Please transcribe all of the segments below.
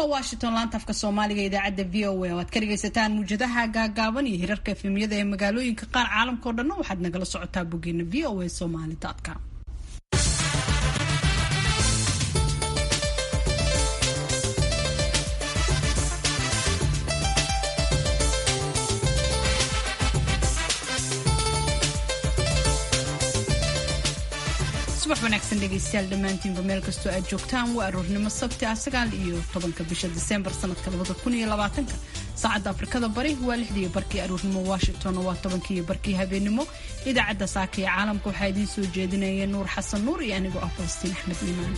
waa washington laanta afka soomaaliga idaacadda v o a oo aad ka dhagaysataan muwjadaha gaagaaban iyo hirarka efemiyada ee magaalooyinka qaar caalamka o dhanna waxaad nagala socotaa boggeena v o a somali com subax wanaagsan dhegaystayaal dhammaantiinba meel kastoo aad joogtaan waa aroornimo sabti ah sagaal iyo tobanka bisha diseembar sanadka labada kun iyo labaatanka saacadda afrikada bari waa lixdii barkii aroornimo washington waa tobankii barkii habeenimo idaacadda saaka ee caalamka waxaa idiin soo jeedinaya nuur xasan nuur iyo anigoo ah falastiin axmed iimaan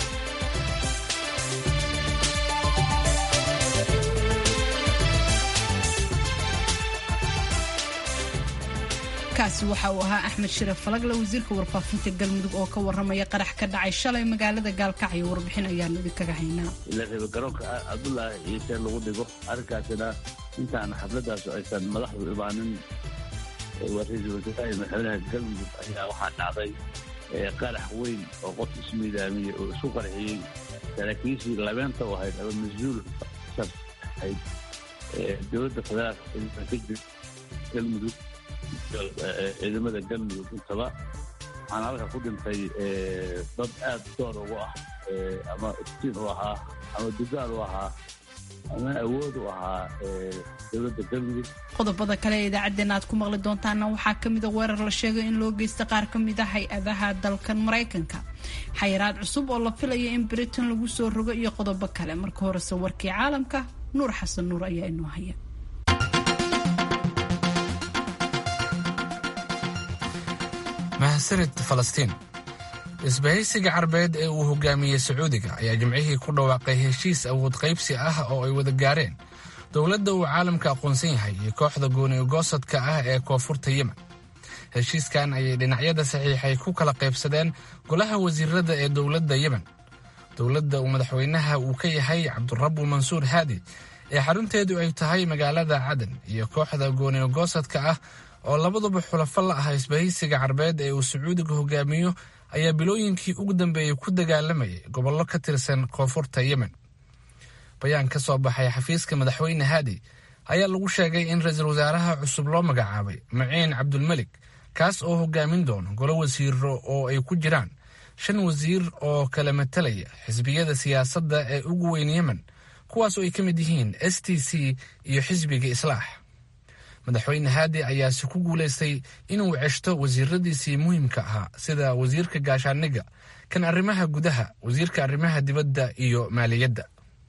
kaasi waxa uu ahaa axmed shiraf falagle wasiirka warfaafinta galmudug oo ka waramaya qarax ka dhacay shalay magaalada gaalkacyo warbixin ayaanu idinkaga haynaa ila raba garoonka cabdullaahi ciise lagu dhigo arrinkaasina intaan xafladaas aysan madaxdu imaanin waa ra-iisul wasaaraha madaxweynaha galmudug ayaa waxaa dhacday qarax weyn oo qof ismiidaamiyey oo isku qarxiyey saraakiishii labeenta u ahayd ama mas-uul ahayd dowladda federaalka ka jir galmudug ciidamada galmudug intaba waxaana halka ku dhintay dad aad door ugu ah ama iftiin u ahaa ama dugaal u ahaa ama awood u ahaa dowladda galmudug qodobada kale ee idaacaddeenna aad ku maqli doontaana waxaa ka mida weerar la sheegay in loo geysta qaar ka mid a hay-adaha dalkan maraykanka xayiraad cusub oo la filaya in britain lagu soo rogo iyo qodobo kale marka horese warkii caalamka nuur xasan nuur ayaa inoo haya mahadsanid falastiin isbahaysiga carbeed ee uu hogaamiyey sacuudiga ayaa jimcihii ku dhawaaqay heshiis awood qaybsi ah oo ay wada gaareen dowladda uu caalamka aqoonsan yahay iyo kooxda gooniyogoosadka ah ee koonfurta yemen heshiiskan ayay dhinacyada saxiixay ku kala qaybsadeen golaha wasiirada ee dowladda yemen dowladda uu madaxweynaha uu ka yahay cabdurabu mansuur haadi ee xarunteedu ay tahay magaalada cadan iyo kooxda gooniyogoosadka ah oo labaduba xulafo la ah isbahaysiga carbeed ee uu sacuudiga hogaamiyo ayaa bilooyinkii ugu dambeeyey ku dagaalamayay gobollo ka tirsan koonfurta yemen bayaan ka soo baxay xafiiska madaxweyne haadi ayaa lagu sheegay in ra-iisul wasaaraha cusub loo magacaabay maciin cabdulmelik kaas oo hogaamin doono golo wasiiro oo ay ku jiraan shan wasiir oo kala matalaya xisbiyada siyaasadda ee ugu weyn yemen kuwaas oo ay ka mid yihiin s t c iyo xisbiga islaax madaxweyne haadi ayaase ku guulaystay inuu ceshto wasiiradiisii muhiimka ahaa sida wasiirka gaashaaniga kan arrimaha gudaha wasiirka arrimaha dibadda iyo maaliyadda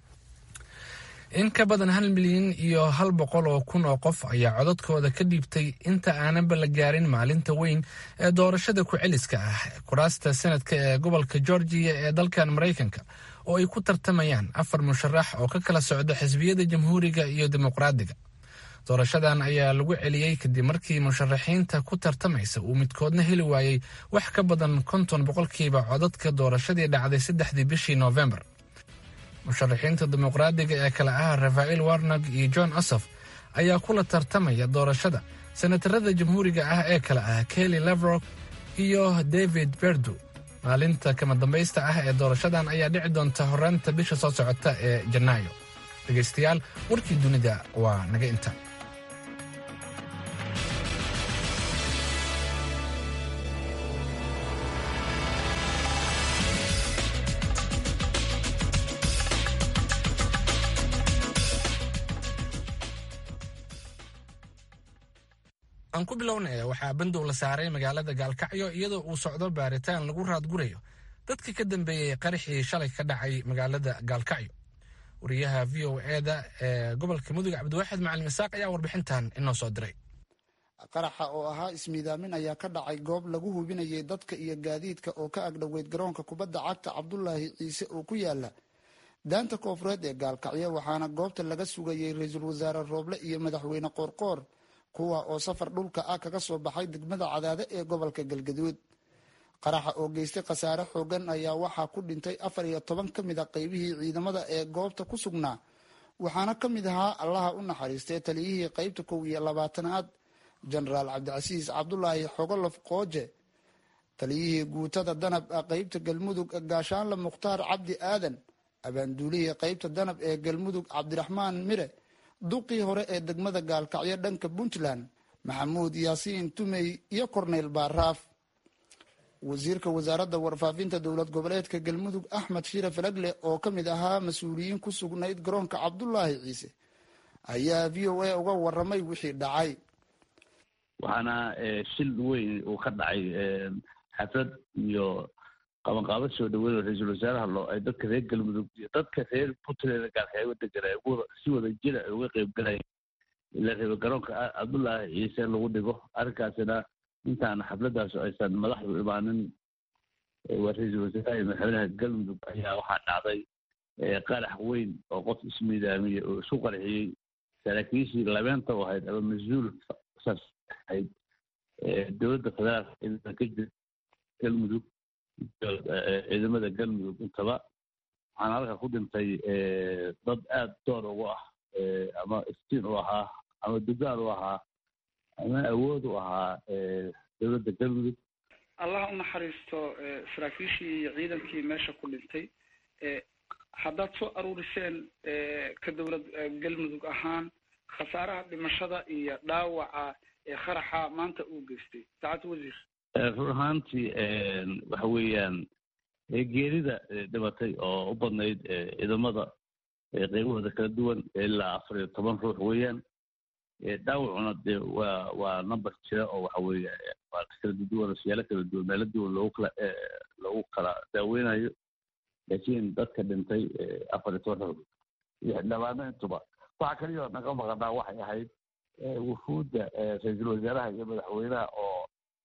in ka badan hal milyan iyo hal boqol oo kun oo qof ayaa codadkooda ka dhiibtay inta aananba la gaarin maalinta weyn ee doorashada ku-celiska ah kuraasta sanadka ee gobolka georgiya ee dalkan maraykanka oo ay ku tartamayaan afar musharax oo ka kala socda xisbiyada jamhuuriga iyo dimuqraadiga doorashadan ayaa lagu celiyey kadib markii musharaxiinta ku tartamaysa uu midkoodna heli waayey wax ka badan konton boqolkiiba codadka doorashadii dhacday saddexdii bishii noofembar musharaxiinta dimuqraadiga ee kale ah rafael warnog iyo john osof ayaa kula tartamaya doorashada senatarada jamhuuriga ah ee kale ah kelly levrok iyo david berdu maalinta kama dambaysta ah ee doorashadan ayaa dhici doonta horaanta bisha soo socota ee janaayo dhegaystayaal warkii dunida waa naga inta aan ku bilownaya waxaa bandow la saaray magaalada gaalkacyo iyadoo uu socdo baaritaan lagu raadgurayo dadka ka dambeeyey qaraxii shalay ka dhacay magaalada gaalkacyo wariyaha v o eda ee gobolka mudug cabdiwaaxid macalin isaaq ayaa warbixintan inoo soo diray qaraxa oo ahaa ismiidaamin ayaa ka dhacay goob lagu hubinayay dadka iyo gaadiidka oo ka agdhoweyd garoonka kubadda cagta cabdulaahi ciise oo ku yaala daanta koonfureed ee gaalkacyo waxaana goobta laga sugayey ra-iisul wasaare rooble iyo madaxweyne qoorqoor kuwa oo safar dhulka ah kaga soo baxay degmada cadaade ee gobolka galgaduud qaraxa oo geystay khasaare xoogan ayaa waxaa ku dhintay afar iyo toban ka mid a qeybihii ciidamada ee goobta ku sugnaa waxaana ka mid ahaa allaha u naxariistay taliyihii qeybta kow iyo labaatanaad jenaraal cabdicasiis cabdulaahi xogolof qooje taliyihii guutada danab qeybta galmudug gaashaanle mukhtaar cabdi aadan abaanduulihii qaybta danab ee galmudug cabdiraxmaan mire duqii hore ee degmada gaalkacyo dhanka puntland maxamuud yaasiin tumey iyo korneyl baaraaf wasiirka wasaaradda warfaafinta dowlad goboleedka galmudug axmed shire falagle oo ka mid ahaa mas-uuliyiin ku sugnayd garoonka cabdulaahi ciise ayaa v o a uga waramay wixii dhacay waxaana shil weyn uu ka dhacay xaflad iyo qabanqaabad soo dhaweyn oo ra-iisul wasaaraha loo ay dadka reer galmudug iyo dadka reer puntland gaalkacyo degan ay si wada jira ay uga qeyb galayeen ila reeba garoonka cabdullaahi ciise lagu dhigo arrinkaasina intaan xafladdaas aysan madaxdu imaanin waa ra-iisul wasaaraha iyo madaxweynaha galmudug ayaa waxaa dhacday qarax weyn oo qof ismiidaamiyey oo isu qarxiyey saraakiishii labeenta u ahayd ama mas-uul ahayd dowladda federaalka ciidamada ka jira galmudug ciidamada galmudug intaba waxaana halka ku dhintay dad aada door ugu ah ama iftiin u ahaa ama dugaan u ahaa ama awood u ahaa dowladda galmudug allah u naxariisto saraakiishii iyo ciidankii meesha ku dhintay haddaad soo aruuriseen ka dowlad galmudug ahaan khasaaraha dhimashada iyo dhaawaca ee qaraxa maanta uu geystay saacad wasiir run ahaantii waxa weeyaan geerida dhimatay oo u badnayd ciidamada qeybahooda kala duwan ilaa afar iyo toban ruux weeyaan dhaawacuna dee waa waa number jira oo waxa weeye waa kala duwan oo siyaalo kala duwan meelo duwan loogu kala loogu kala daaweynayo laakiin dadka dhintay afar iyo toban ruux iyo dhabaano intuba waxaa kaliyo naga maqanaa waxay ahayd wufuudda ra-iisul wasaaraha iyo madaxweynaha oo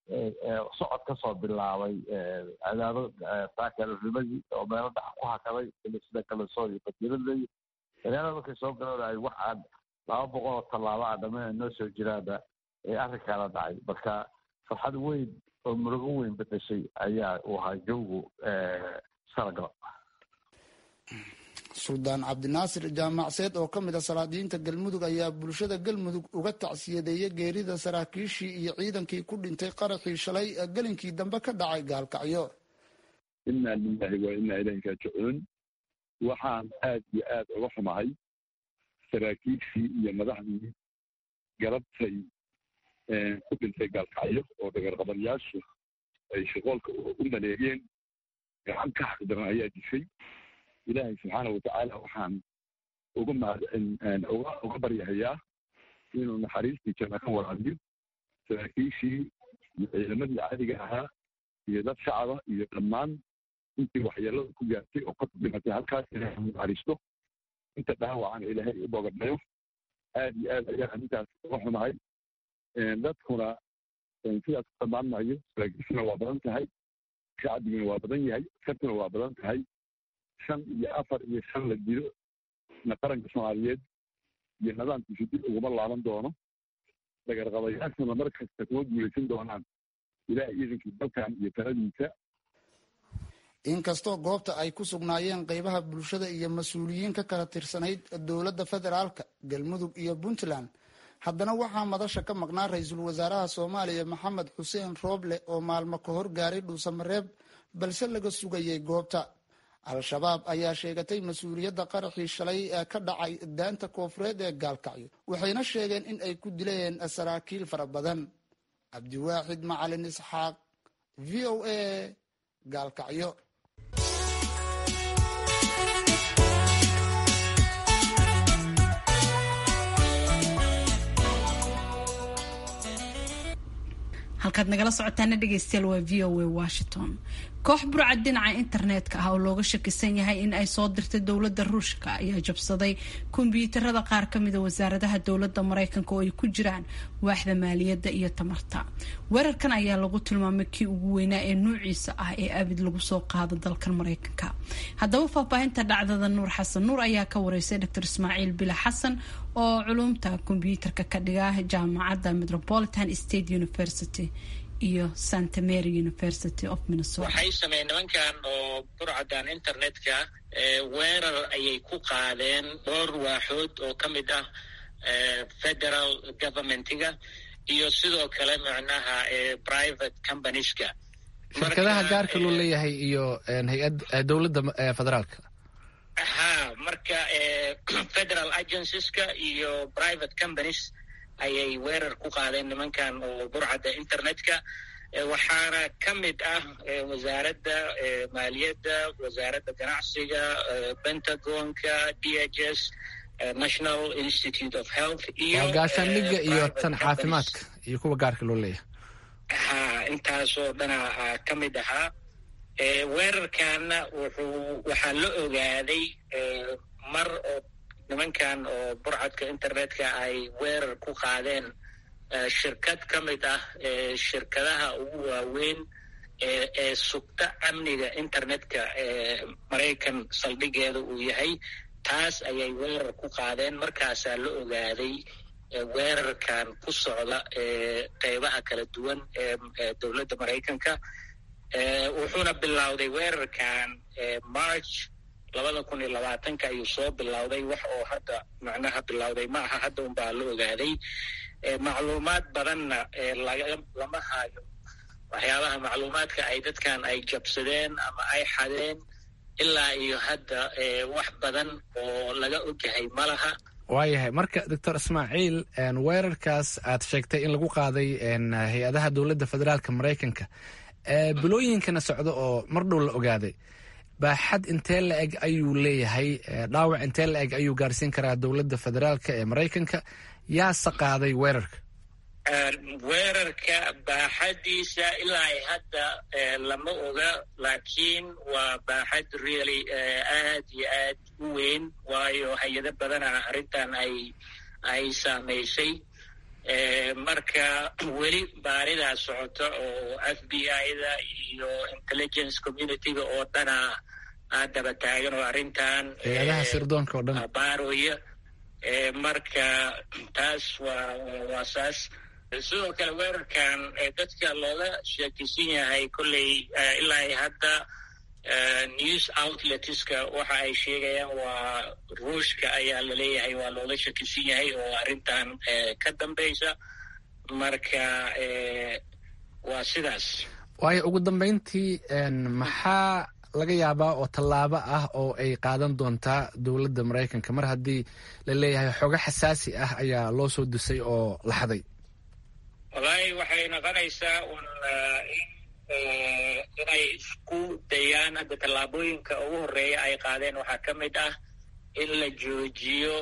socod ka soo bilaabay cadaado saakanimadii oo meelo dhax ku hakaday sida kaleso iyo fatiiradley magaalada markay soo galanay wax aan laba boqol oo tallaabo a dhameen noo soo jiraana ee arrinkaana dhacay marka farxad weyn oo murugo weyn bedeshay ayaa uu ahaa jawgu sanagalo suldaan cabdinaasir jaamacseed oo ka mid a salaadiyiinta galmudug ayaa bulshada galmudug uga tacsiyadeeyay geerida saraakiishii iyo ciidankii ku dhintay qaraxii shalay gelinkii dambe ka dhacay gaalkacyo inaa lilahi waa inaa ilahi raajicuun waxaan aad iyo aad uga xumahay saraakiishii iyo madaxdii garabtay ku dhintay gaalkacyo oo dhagarqabanyaashu ay shaqoolka u maleegeen gacan ka xaqdaran ayaa dishay ilaahay subxaana watacaala waxaan uga uga uga baryahayaa inuu naxariistii janna ka waraabiyo saraakiishii iyo ciidamadii caadiga ahaa iyo dad shacaba iyo dhammaan intii waxyeelada ku gaartay oo ka dhimatay halkaas ilaahay naxariisto inta dhaawacan ilaahay u bogadhayo aad iyo aad ayaa arrintaas uga xumahay dadkuna sidaas ku dhammaan maayo saraakiishuna waa badan tahay shacbiguna waa badan yahay askartuna waa badan tahay shan iyo afar iyo shan la dilo na qaranka soomaaliyeed iyo nidaamkiisu dib uguma laaban doono dagarqabayaashuna mar kasta kuma guulaysan doonaan ilaah iidankii dalkan iyo taladiisa inkastoo goobta ay ku sugnaayeen qeybaha bulshada iyo mas-uuliyiin ka kala tirsanayd dowladda federaalka galmudug iyo puntland haddana waxaa madasha ka maqnaa ra-iisul wasaaraha soomaaliya maxamed xuseen rooble oo maalmo ka hor gaaray dhuusamareeb balse laga sugayay goobta al-shabaab ayaa sheegatay mas-uuliyadda qaraxii shalay ee ka dhacay daanta koofureed ee gaalkacyo waxayna sheegeen in ay ku dileen saraakiil fara badan cabdiwaaxid macalin isxaaq v o a gaalkacyo halkaad nagala socotaana dhegeystayaal waa v o a washington koox burcad dhinaca internetka ah oo looga shakisan yahay in ay soo dirtay dowladda ruushka ayaa jabsaday kombyuutarada qaar kamida wasaaradaha dowladda mareykanka oo ay ku jiraan waaxda maaliyadda iyo tamarta weerarkan ayaa lagu tilmaamay kii ugu weynaa ee nuuciisa ah ee abid lagu soo qaado dalkan mareykanka haddaba faahfaahinta dhacdada nuur xasan nuur ayaa ka wareysay dr ismaaciil bila xasan oo culumta kombyuutarka ka dhiga jaamacadda metropolitan state university iyo santa mary university of minnesota waxay sameeyeen nimankan oo burcadan internetka weerar ayay ku qaadeen dhowr waaxood oo ka mid ah federal governmentiga iyo sidoo kale macnaha private companieska shirkadaha gaarka loo leeyahay iyo hay-ad dowladda federaalka ha marka federal agencies-ka iyo private companies ayay weerar ku qaadeen nimankan oo burcadda internet-ka waxaana ka mid ah wasaaradda maaliyadda wasaaradda ganacsiga pentagonka d h s national institute of health iyo gaashaandhigga iyo tan caafimaadka iyo kuwa gaarka loo leeyahay ha intaasoo dhana ka mid ahaa weerarkaana wuxuu waxaa la ogaaday mar oo nimankan oo burcadka internetka ay weerar ku qaadeen shirkad ka mid ah shirkadaha ugu waaweyn ee sugta amniga internetka ee maraykan saldhigeeda uu yahay taas ayay weerar ku qaadeen markaasaa la ogaaday weerarkan ku socda qeybaha kala duwan ee dowladda maraykanka wuxuuna bilowday weerarkan march labada kun iyo labaatanka ayuu soo bilowday wax oo hadda macnaha bilowday ma aha hadda unbaa la ogaaday macluumaad badanna lama hayo waxyaabaha macluumaadka ay dadkan ay jabsadeen ama ay xadeen ilaa iyo hadda wax badan oo laga ogyahay ma laha waayahay marka doctor ismaaciil weerarkaas aad sheegtay in lagu qaaday hay-adaha dowladda federaalka maraykanka bilooyinkana socda oo mar dhow la ogaaday baaxad intee la eg ayuu leeyahay dhaawac intee la eg ayuu gaarsiin karaa dowladda federaalka ee maraykanka yaase qaaday weerarka weerarka baaxadiisa ilaa ay hadda lama oga laakiin waa baaxad really aad iyo aad u weyn waayo hay-ado badana arrintan ay ay saamaysay marka weli baaridaa socota oo f b i-da iyo intelligence community-ga oo dhana aad daba taagan oo arrintan hay-adaha sirdoonka oo dhan baaroya marka taas waa waa saas sidoo kale weerarkan dadka looga sheekaysan yahay kolley ilaa ay hadda news outletska waxa ay sheegayaan waa ruushka ayaa laleeyahay waa looga shakisan yahay oo arrintan ka dambaysa marka waa sidaas waayo ugu dambeyntii maxaa laga yaabaa oo tallaabo ah oo ay qaadan doontaa dowladda maraykanka mar haddii la leeyahay xogo xasaasi ah ayaa loo soo dusay oo la xaday wallaahi waxay noqonaysaa un inay isku dayaan hadda tallaabooyinka ugu horreeya ay qaadeen waxaa ka mid ah in la joojiyo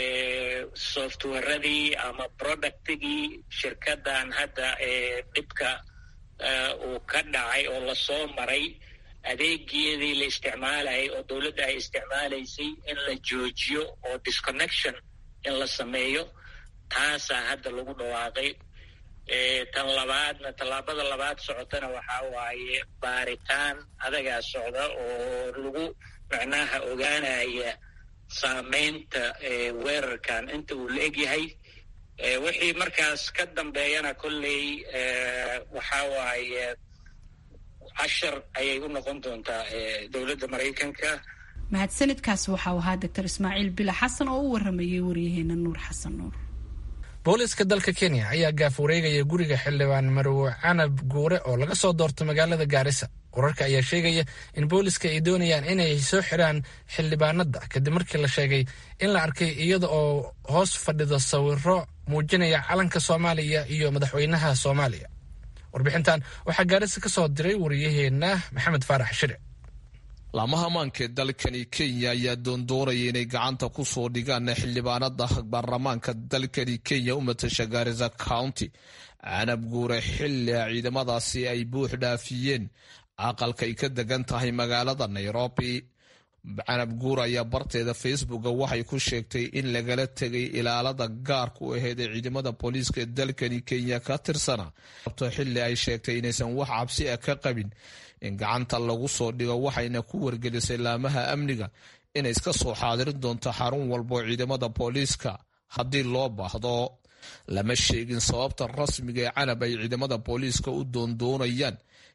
softwaradii ama productigii shirkadan hadda dhibka uu ka dhacay oo lasoo maray adeegeedii la isticmaalayay oo dowladda ay isticmaalaysay in la joojiyo oo disconnection in la sameeyo taasaa hadda lagu dhawaaqay tan labaadna tallaabada labaad socotana waxaa waaye baaritaan adagaa socda oo lagu macnaha ogaanaya saameynta weerarkan inta uu la egyahay wixii markaas ka dambeeyana kolley waxaa waaye cashar ayay u noqon doontaa dowladda maraykanka mahadsanidkaasi waxau ahaa doctor ismaaciil bila xasan oo u waramayay waryaheena nuur xasan nuur booliska dalka kenya ayaa gaaf wareegaya guriga xildhibaan marwo canab guure oo laga soo doorto magaalada gaarisa wararka ayaa sheegaya in booliska ay doonayaan inay soo xiraan xildhibaanada kadib markii la sheegay in la arkay iyada oo hoos fadhido sawiro muujinaya calanka soomaaliya iyo madaxweynaha soomaaliya warbixintan waxaa gaarisa ka soo diray wariyaheenna maxamed faarax shire laamaha ammaanka dalkani kenya ayaa doondoonaya inay gacanta ku soo dhigaan xildhibaanada baarlamaanka dalkani kenya u matasha gaarisa county canab guure xilli ciidamadaasi ay buux dhaafiyeen aqalka ay ka degan tahay magaalada nairobi canab guure ayaa barteeda facebooka waxay ku sheegtay in lagala tegay ilaalada gaarka u aheyd ee ciidamada booliiska ee dalkani kenya ka tirsana xilli ay sheegtay inaysan wax cabsi ah ka qabin in gacanta lagu soo dhigo waxayna ku wargelisay laamaha amniga inay iska soo xaadirin doonto xarun walba oo ciidamada booliiska haddii loo baahdo lama sheegin sababta rasmiga ee canab ay ciidamada booliiska u doondoonayaan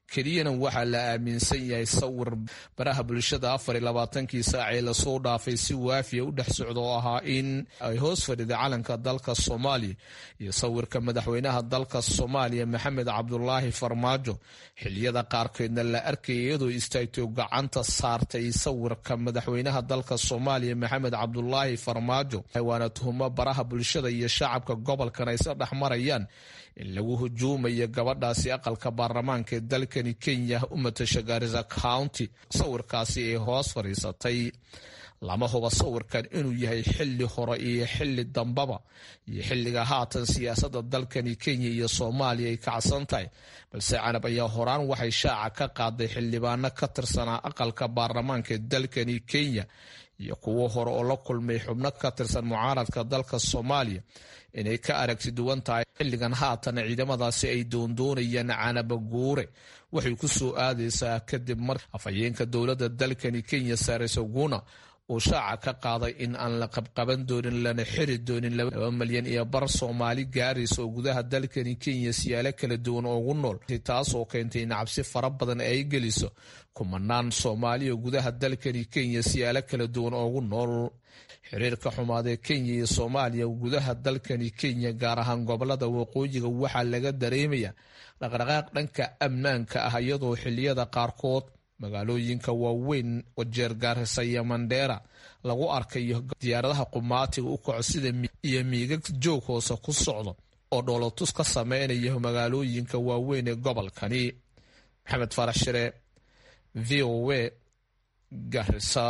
keliyana waxaa la aaminsan yahay sawir baraha bulshada afar iyo labaatankii saac ee lasoo dhaafay si waafiya u dhex socda oo ahaa in ay hoos fadhida calanka dalka soomaaliya iyo sawirka madaxweynaha dalka soomaaliya maxamed cabdulaahi farmaajo xiliyada qaarkeedna la arkaya iyadoo istaagtay gacanta saartay sawirka madaxweynaha dalka soomaaliya maxamed cabdulaahi farmaajo waana tuhumo baraha bulshada iyo shacabka gobolkan ay sa dhex marayaan in lagu hujuumayo gabadhaasi aqalka baarlamaanka ee dalkani kenya u matasha gaarisa county sawirkaasi ay hoos fadhiisatay lama huba sawirkan inuu yahay xili hore iyo xili dambaba iyo xiliga haatan siyaasada dalkani kenya iyo soomaaliya ay kacsan tahay balse canab ayaa horaan waxay shaaca ka qaaday xildhibaano ka tirsanaa aqalka baarlamaanka ee dalkani kenya iyo kuwo hore oo la kulmay xubno ka tirsan mucaaradka dalka soomaaliya inay ka aragti duwan tahay xilligan haatan ciidamadaasi ay doondoonayaan canaba guure waxay ku soo aadaysaa kadib mar afhayeenka dowladda dalkani kenya sare soguna uu shaaca ka qaaday in aan la qabqaban doonin lana xiri doonin laba malyan iyo bar soomaali gaaraysa oo gudaha dalkani kenya siyaalo kala duwan ugu nool taasoo keentay in cabsi fara badan ay geliso kumanaan soomaali oo gudaha dalkani kenya siyaalo kala duwan ugu nool xiriirka xumaadee kenya iyo soomaaliya gudaha dalkani kenya gaar ahaan gobolada waqooyiga waxaa laga dareemaya dhaqdhaqaaq dhanka ammaanka ah iyadoo xiliyada qaarkood magaalooyinka waaweyn wajeer gaarisa iyo mandheera lagu arkayo diyaaradaha qumaatiga u kaco sida iyo miigag joog hoose ku socdo oo dhoolotus ka sameynaya magaalooyinka waaweyn ee gobolkani maxamed farax shire v o a garisa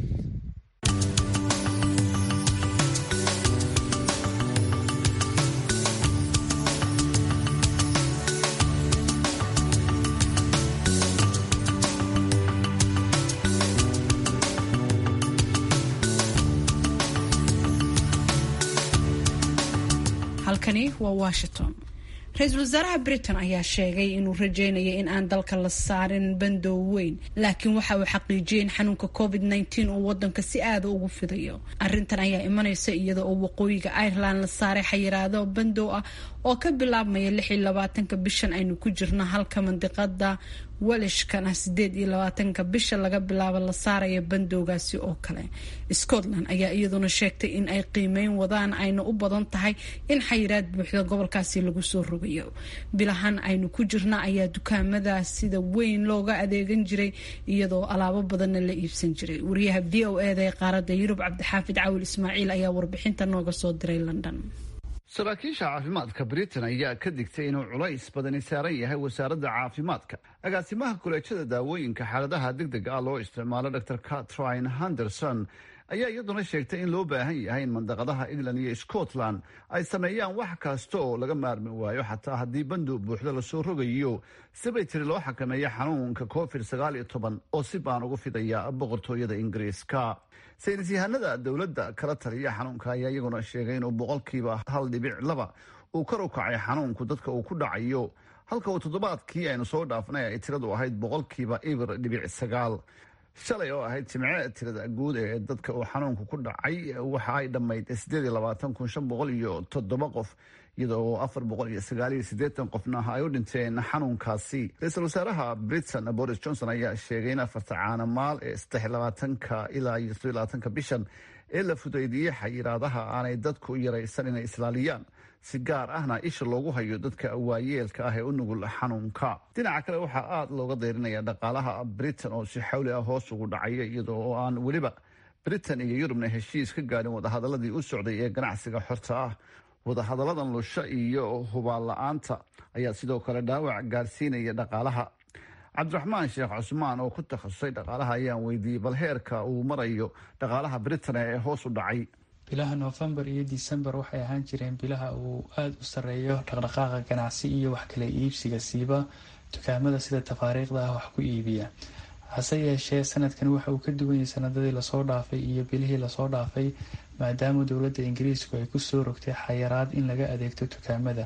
halkani waa washington ra-iisul wasaaraha britain ayaa sheegay inuu rajeynaya in aan dalka la saarin bandow weyn laakiin waxa uu xaqiijiyay in xanuunka covid nteen uu wadanka si aada ugu fidayo arintan ayaa imanaysa iyada oo waqooyiga ireland la saaray xayiraado bandow ah oo ka bilaabmaya lix iyo labaatanka bishan aynu ku jirno halka mandiqada welishkana sideed iyo labaatanka bisha laga bilaabo la saaraya bandowgaasi oo kale scotland ayaa iyaduna sheegtay in ay qiimeyn wadaan ayna u badan tahay in xayiraad buuxda gobolkaasi lagu soo rogayo bilahan aynu ku jirna ayaa dukaamada sida weyn looga adeegan jiray iyadoo alaabo badanna la iibsan jiray wariyaha v o eda ee qaarada yurub cabdixaafid cawil ismaaciil ayaa warbixinta nooga soo diray london saraakiisha caafimaadka britain ayaa ka digtay inuu culays badani saaran yahay wasaaradda caafimaadka agaasimaha kuleejada daawooyinka xaaladaha degdega ah loo isticmaalo dor catrine henderson ayaa iyaduna sheegtay in loo baahan yahay in mandaqadaha england iyo scotland ay sameeyaan wax kasta oo laga maarmi waayo xataa haddii bandow buuxda lasoo rogayo sibay tiri loo xakameeya xanuunka covid sagaal iyo toban oo si baan ugu fidaya boqortooyada ingiriiska saynis yahanada dowladda kala taliya xanuunka ayaa iyaguna sheegay inuu boqolkiiba hal dhibic laba uu kor u kacay xanuunku dadka uu ku dhacayo halka uu toddobaadkii aynu soo dhaafnay ay tiradu ahayd boqolkiiba ibir dhibic sagaal shalay oo ahayd jimce tirada guud ee dadka uu xanuunku ku dhacay waxa ay dhammayd sideed iyo labaatan kun shan boqol iyo toddoba qof iyadoo afar boqol iyo sagaal iyo siddeetan qofna ay u dhinteen xanuunkaasi ra-iisul wasaaraha britain boris johnson ayaa sheegay in afarta caanamaal ee saddex iyo labaatanka ilaa iyo sodo iyo labaatanka bishan ee la fudaydiyey xayiraadaha aanay dadku yaraysan inay islaaliyaan si gaar ahna isha loogu hayo dadka waayeelka ah ee u nugul xanuunka dhinaca kale waxaa aada looga dayrinaya dhaqaalaha britain oo si xawli ah hoos ugu dhacaya iyadoo oo aan weliba britain iyo yurubna heshiis ka gaadhin wadahadaladii u socday ee ganacsiga xorta ah wadahadalladan lusho iyo hubaan la-aanta ayaa sidoo kale dhaawac gaarsiinaya dhaqaalaha cabdiraxmaan sheekh cusmaan oo ku takhasusay dhaqaalaha ayaan weydiiyey bal heerka uu marayo dhaqaalaha britain ee hoos u dhacay bilaha noofembar iyo december waxay ahaan jireen bilaha uu aada u sareeyo dhaqdhaqaaqa ganacsi iyo wax kala iibsiga siiba dukaamada sida tafaariikhda ah wax ku iibiya hase yeeshee sanadkan waxa uu ka duwan yahay sanadadii lasoo dhaafay iyo bilihii lasoo dhaafay maadaama dowladda ingiriisku ay kusoo rogtay xayaraad in laga adeegto dukaamada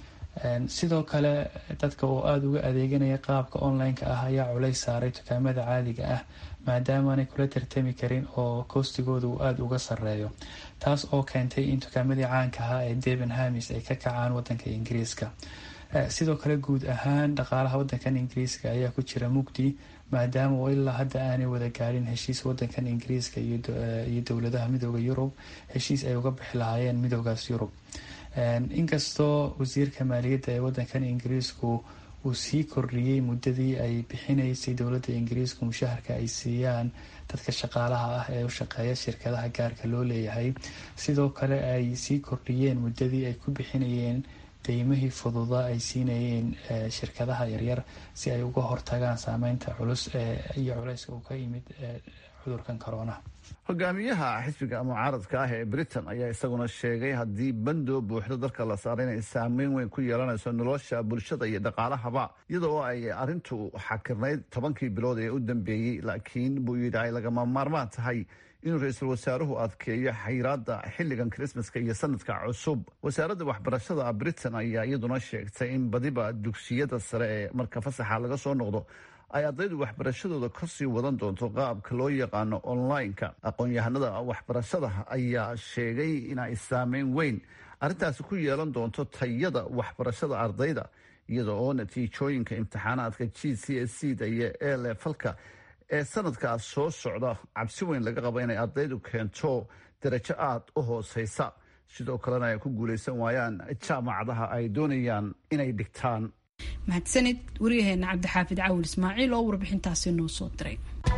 sidoo kale dadka oo aada uga adeeganaya qaabka online-ka ah ayaa culays saaray dukaamada caadiga ah maadaamaanay kula tartami karin oo koostigooda uu aada uga sareeyo taas oo keentay in dukaamadii caanka ahaa ee deven hamis ay ka kacaan wadanka ingiriiska sidoo kale guud ahaan dhaqaalaha wadankan ingiriiska ayaa ku jira mugdi maadaama oo ilaa hadda aanay wada gaadhin heshiis wadankan ingiriiska iyo dowladaha midooda yurub heshiis ay uga bixi lahaayeen midoodaas yurub inkastoo wasiirka maaliyadda ee wadankan ingiriisku uu sii kordhiyey muddadii ay bixinaysay dowladda ingiriisku mushaharka ay siiyaan dadka shaqaalaha ah ee u shaqeeya shirkadaha gaarka loo leeyahay sidoo kale ay sii kordhiyeen muddadii ay ku bixinayeen deymihii fududa ay siinayeen shirkadaha yaryar si ay uga hortagaan saameynta culus iyo culeyska uu ka yimid cudurkan corona hogaamiyaha xisbiga mucaaradka ah ee britain ayaa isaguna sheegay haddii bandoo buuxdo dalka la saaray inay saameyn weyn ku yeelanayso nolosha bulshada iyo dhaqaalahaba iyadoo ay arintu xakirnayd tobankii bilood ee u dambeeyey laakiin buu yidhi ay lagama maarmaan tahay inuu ra-iisul wasaaruhu adkeeyo xayiraada xilligan krismaska iyo sanadka cusub wasaaradda waxbarashada britain ayaa iyaduna sheegtay in badiba dugsiyada sare ee marka fasaxa laga soo noqdo ay ardaydu waxbarashadooda kasii wadan doonto qaabka loo yaqaano online-ka aqoon-yahanada waxbarashada ayaa sheegay inay saameyn weyn arrintaasi ku yeelan doonto tayada waxbarashada ardayda iyada oo natiijooyinka imtixaanaadka g c s c da iyo elefalka ee sanadkaas soo socda cabsi weyn laga qabo inay ardaydu keento darajo aada u hooseysa sidoo kalena ay ku guuleysan waayaan jaamacadaha ay doonayaan inay dhigtaan mahadsanid waryaheena cabdixaafid cawil ismaaciil oo warbixintaasi noo soo diray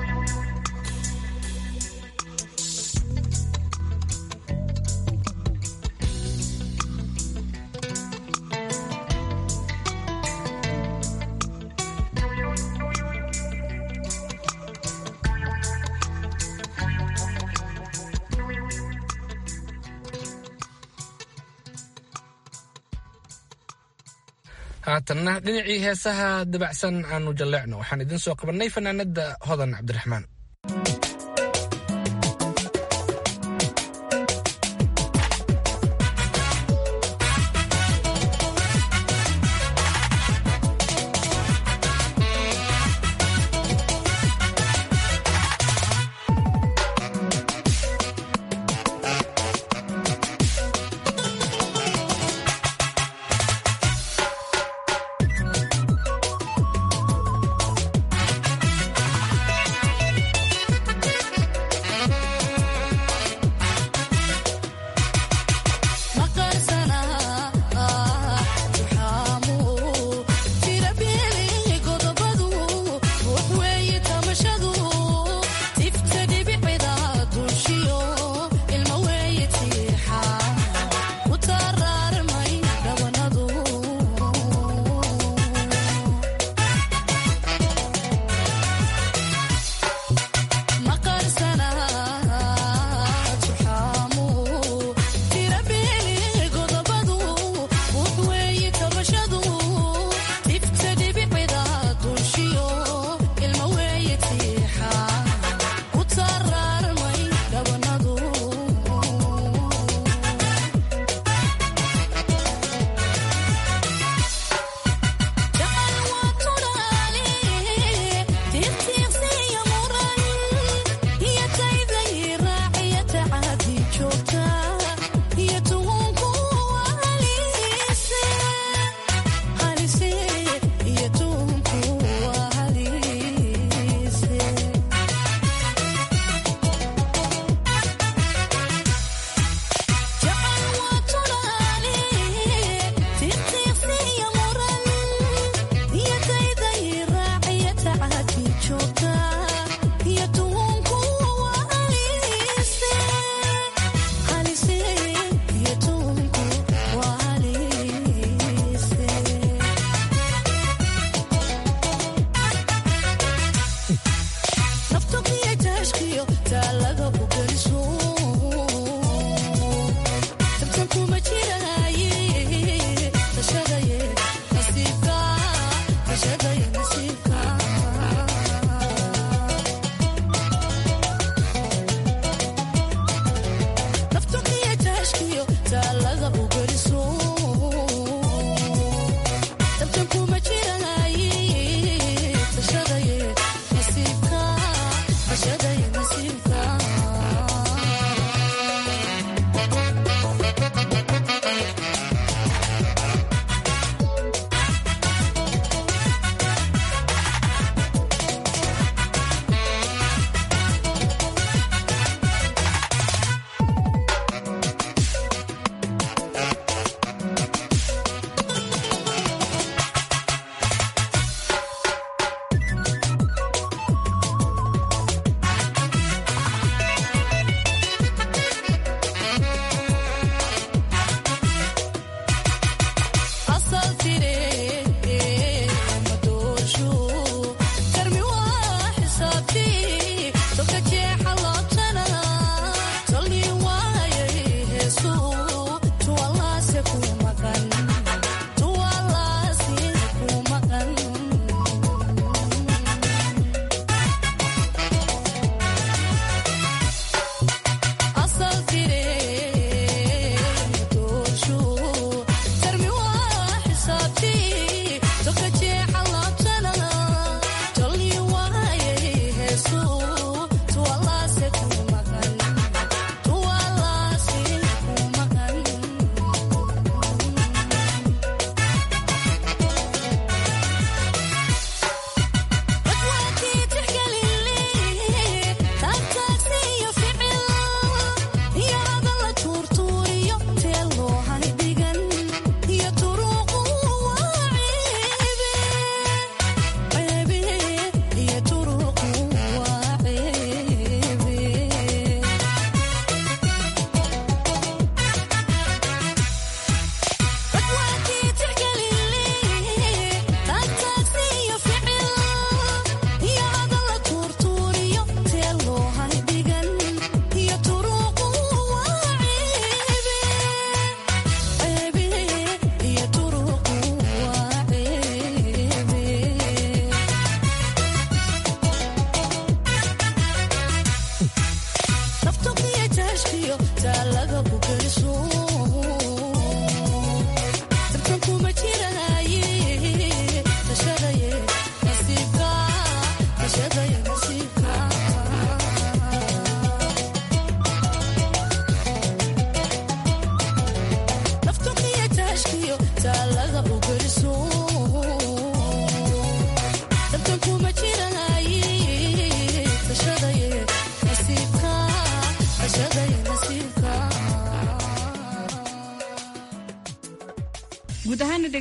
haatanna dhinacii heesaha dabacsan aanu jalleecno waxaan idin soo qabannay fanaanada hodan cabdiraxmaan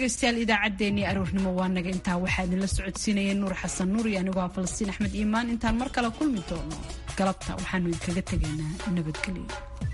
dhegaystayaal idaacaddeenii aroornimo waa naga intaa waxaa idinla socodsiinaya nuur xasan nuur iyo anigoo ah falastiin axmed iimaan intaan mar kale kulmi doono galabta waxaanu idinkaga tegaynaa nabadgelyo